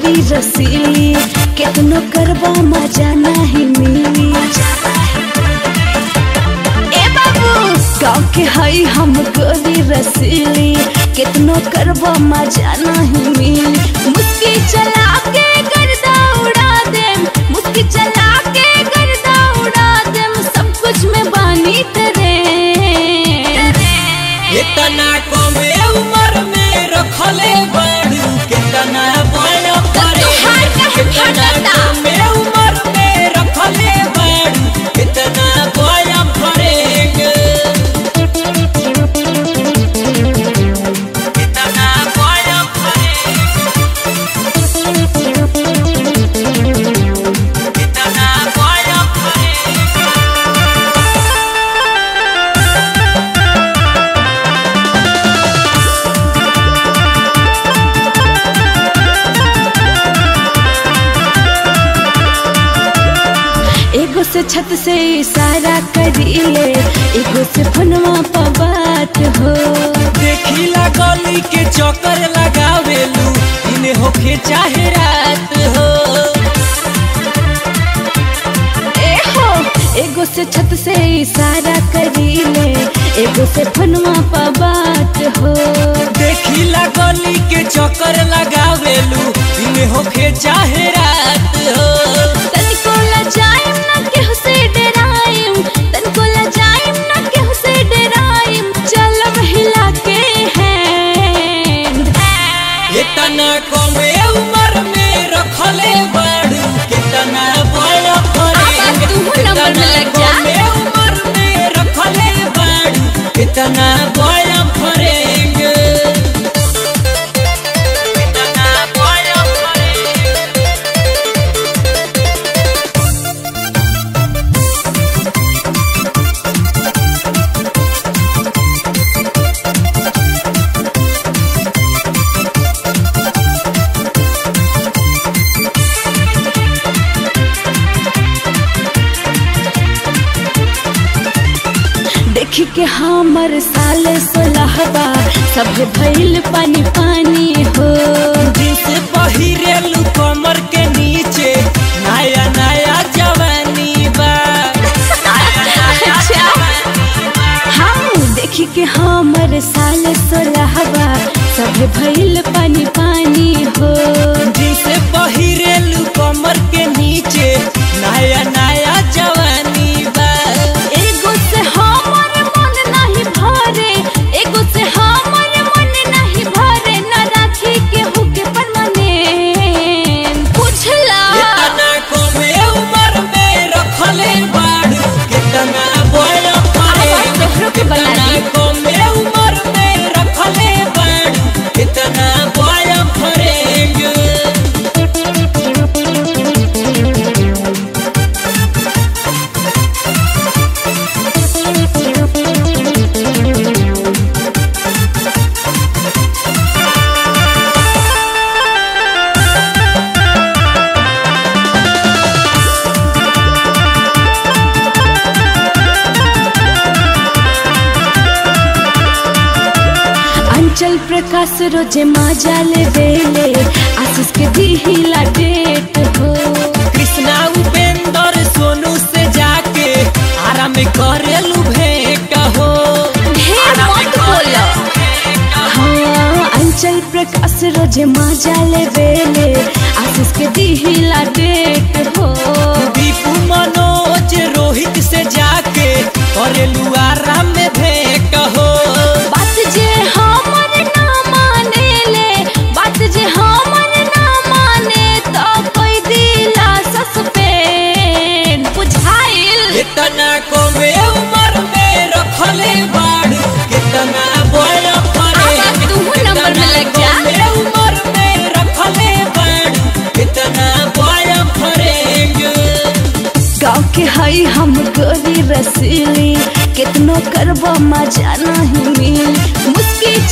गोरी रसीली कितनो करबा मजा नहीं मिली ए बाबू गाँव के हई हम गोरी रसीली कितनो करबा मजा नहीं मिली मुस्की चला के गर्दा उड़ा देम मुस्की चला के गर्दा उड़ा देम सब कुछ में बानी तेरे इतना कमे उम्र में रखले बाड़ू कितना बड़ करे तोहार काहे कितना फटता? कमे उम्र में रखले बाड़ू कितना बड़ करेंगे कितना बड़ करेंगे कितना बड़ करेंगे एगो से छत से इशारा करीले एगो से फोनवा पर बात हो देखिला गली के चक्कर लगावेलू इन्हें होखे चाहे रात हो ए हो एगो से छत से इशारा करीले एगो से फोनवा पर बात हो देखिला गली के चक्कर लगावेलू इन्हें होखे चाहे रात हो तनिको लजाइम ना केहू से डराइम तनिको लजाइम ना केहू से डराइम चलब हिला के हैंड इतना कमे उम्र में रखले बाड़ू कितना बड़ अब तू नंबर में लग जा। कमे उम्र में रखले बाड़ू कितना बड़ फरेंगे कितना बड़ फरेंगे देखी के हमर साल सोलहबा सभे भइल पानी पानी हो जींस पहिरेलू कमर के नीचे नया नया जवानी बा अच्छा हम देखी के हमर साल सोलहबा सभे भइल पानी पानी हो जींस पहिरेलू कमर के नीचे नया नया जवानी बा एगो से हमर मन नहीं भरे एगो से हमर मन नहीं भरे न राखी के हुके परमानेंट पूछला इतना कमे उम्र में रखले बाड़ू कितना बड़ अब तोहरो के बना कितना दी। कमे उम्र में रखले बाड़ू कितना बड़ फरेंगे अंचल प्रकाश रोजे माजा ले बेले आशीष के दिहिला डेट हो कृष्णा उपेंद्र सोनू से जाके आराम करेलू भेंट हो ढेर मत बोलो हाँ अंचल प्रकाश रोजे माजा ले बेले आशीष के दिहिला डेट हो दीपू मनोज रोहित से जाके करेलू आराम में भेंट हो बात जे हमन ना माने ले बात जे हमन ना माने तो कोई दिला सस्पेंड बुझाइल इतना कमे उम्र में रखले बाड़ू कितना बड़ फरे अब तू नंबर में लग जा। कमे उम्र में रखले बाड़ू कितना बड़ फरेंगे गाँव के हई हम गोरी रसीली कितनो करबो मजा नहीं मिली मुस्की